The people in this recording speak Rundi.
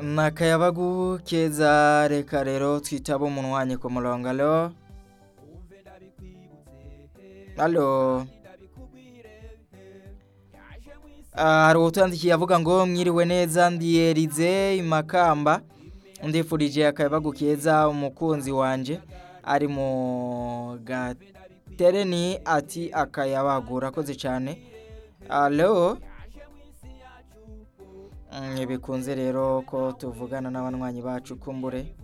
ni akayabagu keza reka rero twitaba umunwanyi ku murongo alo alo Ah, hari uwutandikiye avuga ngo mwiriwe neza ndiyerize imakamba ndifurije akayabagu keza umukunzi wanje ari mu gatereni ati akayabagu urakoze cyane alo Mm, bikunze rero ko tuvugana n'abanywanyi bacu kumbure